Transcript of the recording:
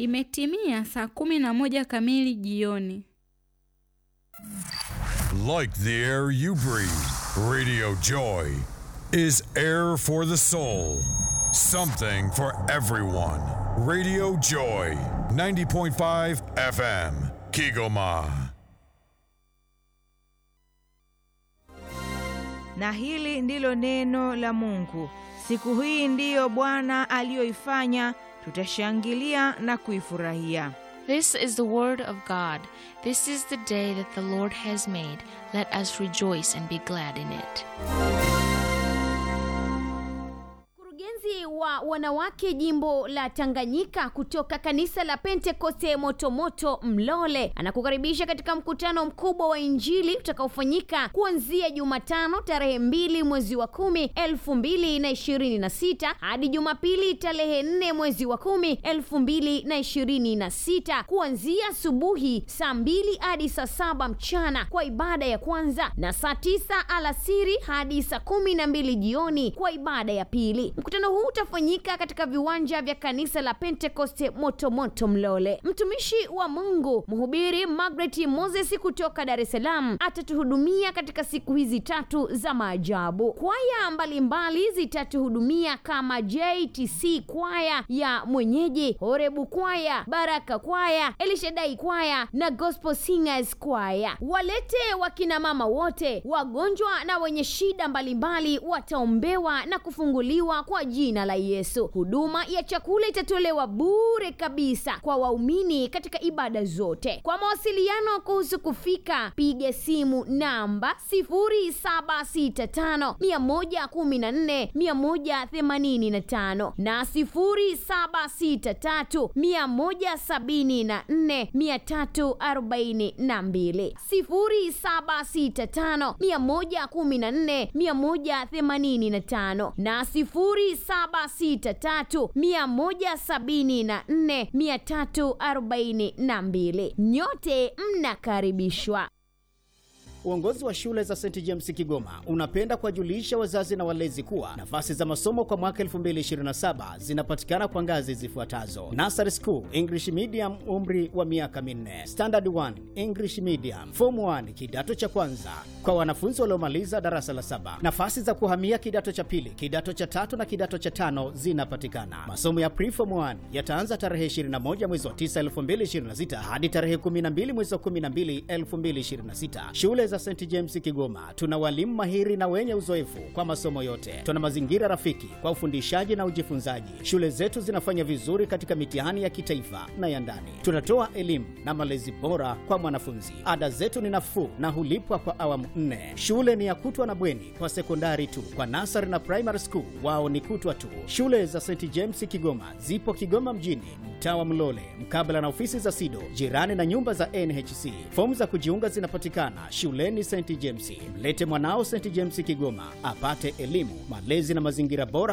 Imetimia saa kumi na moja kamili jioni. Like the air you breathe, Radio Joy is air for the soul. Something for everyone. Radio Joy, 90.5 FM, Kigoma. Na hili ndilo neno la Mungu. Siku hii ndiyo Bwana aliyoifanya, tutashangilia na kuifurahia. This is the word of God. This is the day that the Lord has made. Let us rejoice and be glad in it. Mkurugenzi wa wanawake jimbo la Tanganyika kutoka kanisa la Pentekoste Motomoto Mlole anakukaribisha katika mkutano mkubwa wa Injili utakaofanyika kuanzia Jumatano tarehe mbili mwezi wa kumi elfu mbili na ishirini na sita hadi Jumapili tarehe nne mwezi wa kumi elfu mbili na ishirini na sita kuanzia asubuhi saa mbili hadi saa saba mchana kwa ibada ya kwanza na saa tisa alasiri hadi saa kumi na mbili jioni kwa ibada ya pili. Mkutano huu utafanyika katika viwanja vya kanisa la Pentekoste Motomoto Mlole. Mtumishi wa Mungu mhubiri Margaret Moses kutoka Dar es Salaam atatuhudumia katika siku hizi tatu za maajabu. Kwaya mbalimbali zitatuhudumia kama JTC kwaya ya mwenyeji, Horebu kwaya, Baraka kwaya, Elishadai kwaya na Gospel Singers kwaya. Walete wakina mama wote, wagonjwa na wenye shida mbalimbali wataombewa na kufunguliwa kwa jina la Yesu. Huduma ya chakula itatolewa bure kabisa kwa waumini katika ibada zote. Kwa mawasiliano kuhusu kufika, piga simu namba 0765 114 185 na 0763 174 342 0765 114 185 na 0763 174 342. Nyote mnakaribishwa. Uongozi wa shule za St James Kigoma unapenda kuwajulisha wazazi na walezi kuwa nafasi za masomo kwa mwaka 2027 zinapatikana kwa ngazi zifuatazo: Nursery School English Medium, umri wa miaka minne; Standard 1 English Medium; Form 1 kidato cha kwanza kwa wanafunzi waliomaliza darasa la saba. Nafasi za kuhamia kidato cha pili, kidato cha tatu na kidato cha tano zinapatikana. Masomo ya Pre-Form 1 yataanza tarehe 21 mwezi wa 9 2026 hadi tarehe 12 mwezi wa 12 2026. Shule za St James Kigoma tuna walimu mahiri na wenye uzoefu kwa masomo yote. Tuna mazingira rafiki kwa ufundishaji na ujifunzaji. Shule zetu zinafanya vizuri katika mitihani ya kitaifa na ya ndani. Tunatoa elimu na malezi bora kwa mwanafunzi. Ada zetu ni nafuu na hulipwa kwa awamu nne. Shule ni ya kutwa na bweni kwa sekondari tu. Kwa nasari na primary school wao ni kutwa tu. Shule za St James Kigoma zipo Kigoma mjini, mtaa wa Mlole, mkabala na ofisi za SIDO, jirani na nyumba za NHC. Fomu za kujiunga zinapatikana shuleni St James. Mlete mwanao St James Kigoma apate elimu, malezi na mazingira bora